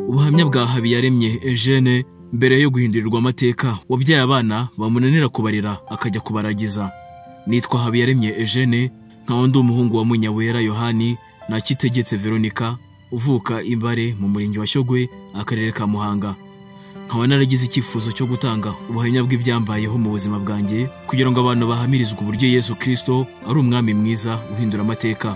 ubuhamya bwa habiyaremye eugene mbere yo guhindurirwa amateka wabyaye abana bamunanira kubarera akajya kubaragiza nitwa habiyaremye eugene nkaba ndi umuhungu wa munyawera yohani nakitegetse veronica uvuka imbare mu murenge wa shyogwe akarere ka muhanga nkaba naragize icyifuzo cyo gutanga ubuhamya bw'ibyambayeho mu buzima bwanjye kugira ngo abantu bahamirizwe uburyo yesu kirisito ari umwami mwiza uhindura amateka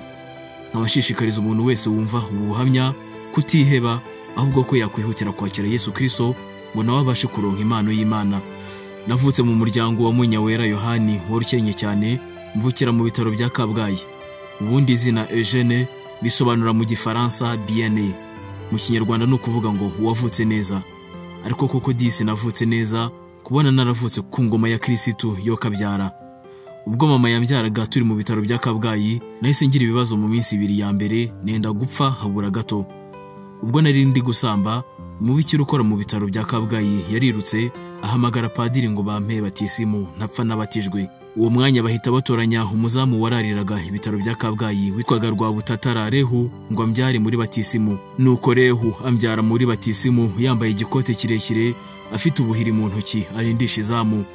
nkabashishikariza umuntu wese wumva ubu buhamya kutiheba ahubwo ko yakwihutira kwakira yesu kirisito ngo nawe abashe kuronka impano y'imana navutse mu muryango wa munyawera yohani worukennye cyane mvukira mu bitaro bya kabgayi ubundi izina eugene bisobanura mu gifaransa biyane mu kinyarwanda ni ukuvuga ngo uwavutse neza ariko koko disi navutse neza kubona naravutse ku ngoma ya kirisitu yo kabyara ubwo mama yambyaraga turi mu bitaro bya kabgayi nahise ngira ibibazo mu minsi ibiri ya mbere nenda gupfa habura gato ubwo nari ndi gusamba umubikira ukora mu bitaro bya kabgayi yarirutse ahamagara padiri ngo bampe batisimu ntapfa n'abatijwe uwo mwanya bahita batoranya umuzamu warariraga ibitaro bya kabgayi witwaga rwabutatara rehu ngo ambyare muri batisimu nuko rehu ambyara muri batisimu yambaye igikote kirekire afite ubuhiri mu ntoki arindisha izamu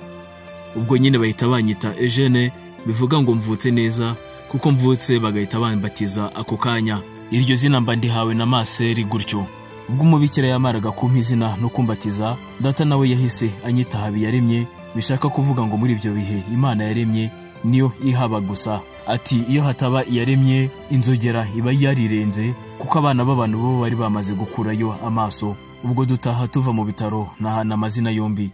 ubwo nyine bahita banyita eugene bivuga ngo mvutse neza kuko mvutse bagahita bambatiza ako kanya iryo zina mba ndihawe na maseri gutyo ubwo umubikira yamaraga kumpa izina no kumbatiza data nawe yahise anyita habiyaremye bishaka kuvuga ngo muri ibyo bihe imana yaremye niyo ihaba gusa ati iyo hataba iyaremye inzogera iba yarirenze kuko abana b'abantu bo bari bamaze gukurayo amaso ubwo dutaha tuva mu bitaro nahana amazina yombi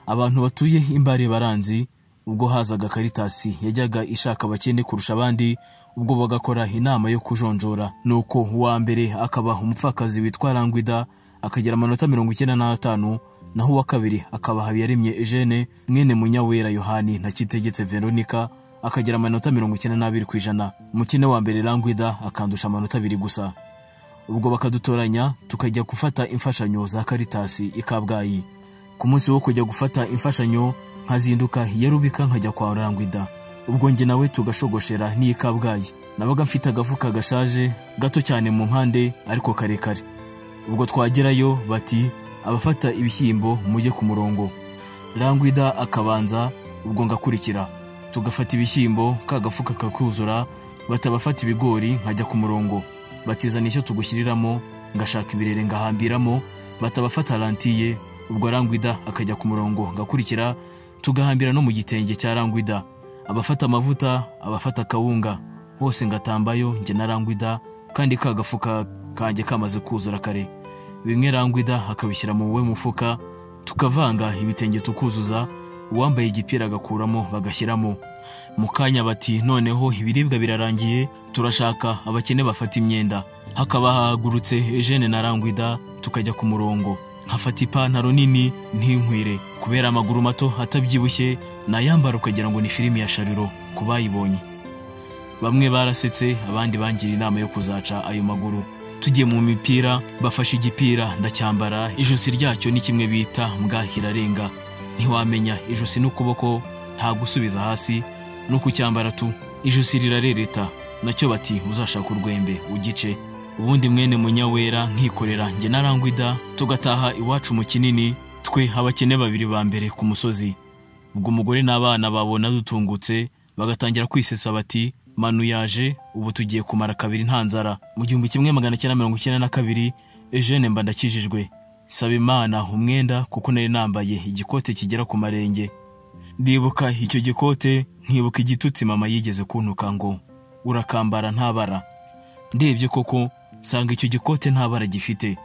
abantu batuye imbare baranzi ubwo hazaga karitasi yajyaga ishaka abakene kurusha abandi ubwo bagakora inama yo kujonjora nuko uwa mbere akaba umupfakazi witwa rangwida akagira amanota mirongo icyenda n'atanu naho uwa kabiri akaba habiyaremye eugene mwene munyawera yohani na kitegetse veronica akagira amanota mirongo icyenda n'abiri ku ijana umukene wa mbere rangwida akandusha amanota abiri gusa ubwo bakadutoranya tukajya gufata imfashanyo za karitasi i kabgayi ku munsi wo kujya gufata imfashanyo nkazinduka iya rubika nkajya kwa rangwida ubwo njye nawe tugashogoshera n'iyi kabgayi nabaga mfite agafuka gashaje gato cyane mu mpande ariko karekare ubwo twagerayo bati abafata ibishyimbo mujye ku murongo rangwida akabanza ubwo ngakurikira tugafata ibishyimbo kagafuka kakuzura batabafata ibigori nkajya ku murongo batizana icyo tugushyiriramo ngashaka ibirere ngahambiramo batabafata rantiye ubwo rangwida akajya ku murongo ngakurikira tugahambira no mu gitenge cya rangwida abafata amavuta abafata akawunga bose ngatambayo njye na rangwida kandi kagafuka kanjye kamaze kuzura kare bimwe rangwida akabishyira mu we mufuka tukavanga ibitenge tukuzuza uwambaye igipira agakuramo bagashyiramo mu kanya bati noneho ibiribwa birarangiye turashaka abakene bafata imyenda hakaba hahagurutse eugene na rangwida tukajya ku murongo nkafata ipantaro nini ntinkwire kubera amaguru mato atabyibushye nayambara ukagira ngo ni filimi ya shariro ku bayibonye bamwe barasetse abandi bangira inama yo kuzaca ayo maguru tugiye mu mipira bafashe igipira ndacyambara ijosi ryacyo ni kimwe bita mbwahirarenga ntiwamenya ijosi n'ukuboko nta gusubiza hasi no kucyambara tu ijosi rirarereta nacyo bati uzashaka urwembe ugice ubundi mwene munyawera nkikorera njye narangwida tugataha iwacu mu kinini twe abakene babiri ba mbere ku musozi ubwo umugore n'abana babona dutungutse bagatangira kwisetsa bati manu yaje ubu tugiye kumara kabiri nta nzara mu gihumbi kimwe magana cyenda mirongo icyenda na kabiri eugene mba ndakijijwe saba imana umwenda kuko nari nambaye igikote kigera ku marenge ndibuka icyo gikote nkibuka igitutsi mama yigeze kuntuka ngo urakambara ntabara ndebye koko sanga icyo gikote ntabara gifite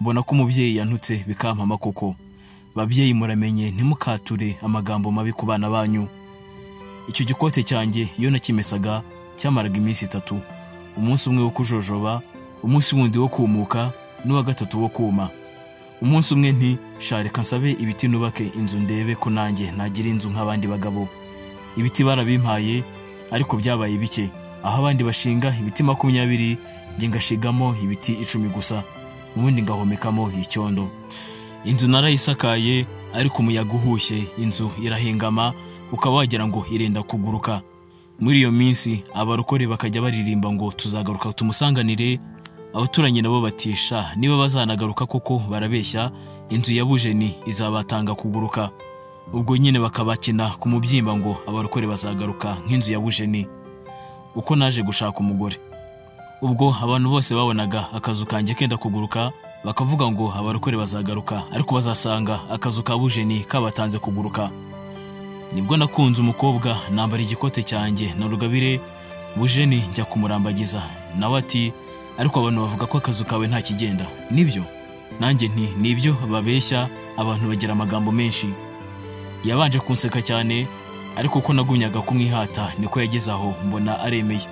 mbona ko umubyeyi yantutse bikampama koko babyeyi muramenye ntimukature amagambo mabi ku bana banyu icyo gikote cyanjye iyo nakimesaga cyamaraga iminsi itatu umunsi umwe wo kujojoba umunsi wundi wo kumuka n'uwa gatatu wo kuma umunsi umwe nti shareka nsabe ibiti nubake inzu ndebe ko nanjye nagira inzu nk'abandi bagabo ibiti barabimpaye ariko byabaye bike aho abandi bashinga ibiti makumyabiri njye ngashigamo ibiti icumi gusa ubundi ngahomekamo icyondo inzu narayisakaye ariko umuyaga uhushye inzu irahengama ukaba wagira ngo irenda kuguruka muri iyo minsi abarokore bakajya baririmba ngo tuzagaruka tumusanganire abaturanyi nabo batisha niba bazanagaruka koko barabeshya inzu ya bujeni izabatanga kuguruka ubwo nyine bakabakina ku mubyimba ngo abarokore bazagaruka nk'inzu ya bujeni uko naje gushaka umugore ubwo abantu bose babonaga akazu kanjye kenda kuguruka bakavuga ngo abarokore bazagaruka ariko bazasanga akazu ka bujeni kabatanze kuguruka nibwo nakunze umukobwa nambara igikote cyanjye na rugabire bujeni njya kumurambagiza nawe ati ariko abantu bavuga ko akazu kawe nta kigenda nibyo nanjye nti nibyo babeshya abantu bagira amagambo menshi yabanje kunseka cyane ariko uko nagumyaga kumwihata niko yageze aho mbona aremeye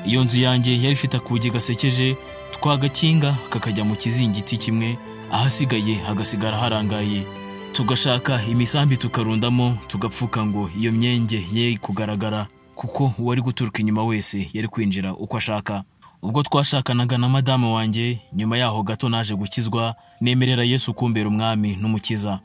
iyo nzu yanjye yari ifite akugi gasekeje twagakinga kakajya mu kizingiti kimwe ahasigaye hagasigara harangaye tugashaka imisambi tukarundamo tugapfuka ngo iyo myenge ye kugaragara kuko uwari guturuka inyuma wese yari kwinjira uko ashaka ubwo twashakanaga na madamu wanjye nyuma yaho gato naje gukizwa nemerera yesu kumbera umwami n'umukiza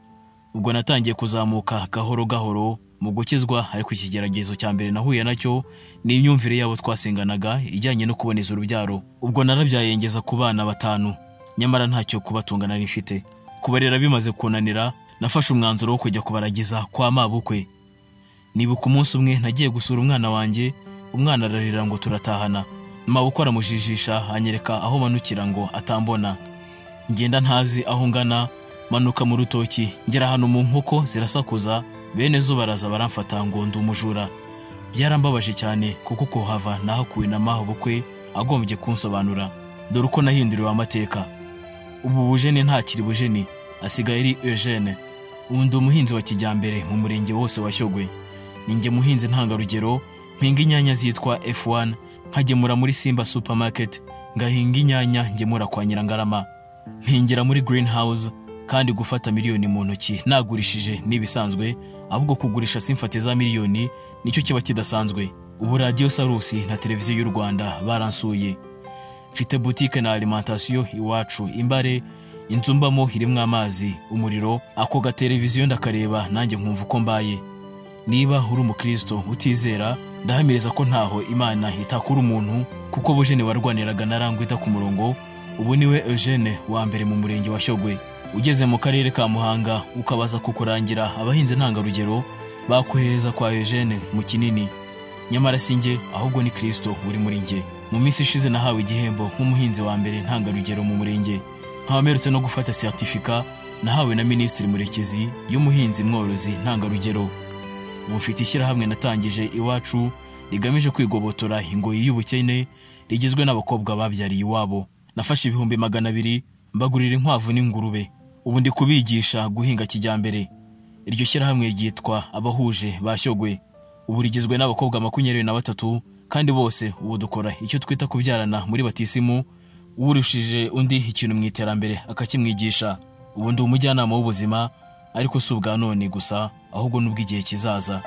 ubwo natangiye kuzamuka gahoro gahoro mu gukizwa ariko ikigeragezo cya mbere nahuye nacyo ni imyumvire yabo twasenganaga ijyanye no kuboneza urubyaro ubwo narabyayengeza ku bana batanu nyamara ntacyo kubatunga nari mfite kubarera bimaze kunanira nafashe umwanzuro wo kujya kubaragiza kwa mabukwe nibuka umunsi umwe nagiye gusura umwana wanjye umwana ararira ngo turatahana mabukwe aramujijisha anyereka aho manukira ngo atambona ngenda ntazi aho ngana manuka mu rutoki ngera hano mu nkoko zirasakuza bene zo baraza baramfata ngo ndi umujura byarambabaje cyane kuko kuhava nahakuwe na maho bukwe agombye kunsobanura dore uko nahinduriwe amateka ubu bujeni ntakiri bujeni asigaye ari eugene ubu ndi umuhinzi wa kijyambere mu murenge wose wa shyogwe ninjye muhinzi ntangarugero mpinga inyanya zitwa f1 nkagemura muri simba supermarket ngahinga inyanya ngemura kwa nyirangarama mpingira muri greenhouse kandi gufata miliyoni mu ntoki nagurishije n'ibisanzwe ahubwo kugurisha simfate za miliyoni nicyo kiba kidasanzwe ubu radiyo sarusi na televiziyo y'u rwanda baransuye mfite butike na alimentation iwacu imbare inzu mbamo irimo amazi umuriro ako ga televiziyo ndakareba nanjye nkumva uko mbaye niba uri umukristo utizera ndahamiriza ko ntaho imana itakura umuntu kuko bujene warwaniraga na rangwita ku murongo ubu niwe eugene wa mbere mu murenge wa shyogwe ugeze mu karere ka muhanga ukabaza kukurangira abahinzi ntangarugero bakohereza kwa eugene mu kinini nyamara si njye ahubwo ni kristo uri muri njye mu minsi ishize nahawe igihembo nk'umuhinzi wa mbere ntangarugero mu murenge nkaba mperutse no gufata siyatifika nahawe na minisitiri murekezi y'umuhinzi mworozi ntangarugero ubu mfite ishyirahamwe natangije iwacu rigamije kwigobotora ingoyi y'ubukene rigizwe n'abakobwa babyariye iwabo nafashe ibihumbi magana abiri mbagurira inkwavu n'ingurube ubu ndi kubigisha guhinga kijyambere iryo shyirahamwe ryitwa abahuje bashyogwe ubu rigizwe n'abakobwa makumyabiri na batatu kandi bose ubu dukora icyo twita kubyarana muri batisimu uwurushije undi ikintu mu iterambere akakimwigisha ubu ndi umujyanama w'ubuzima ariko si ubwa none gusa ahubwo n'ubw'igihe kizaza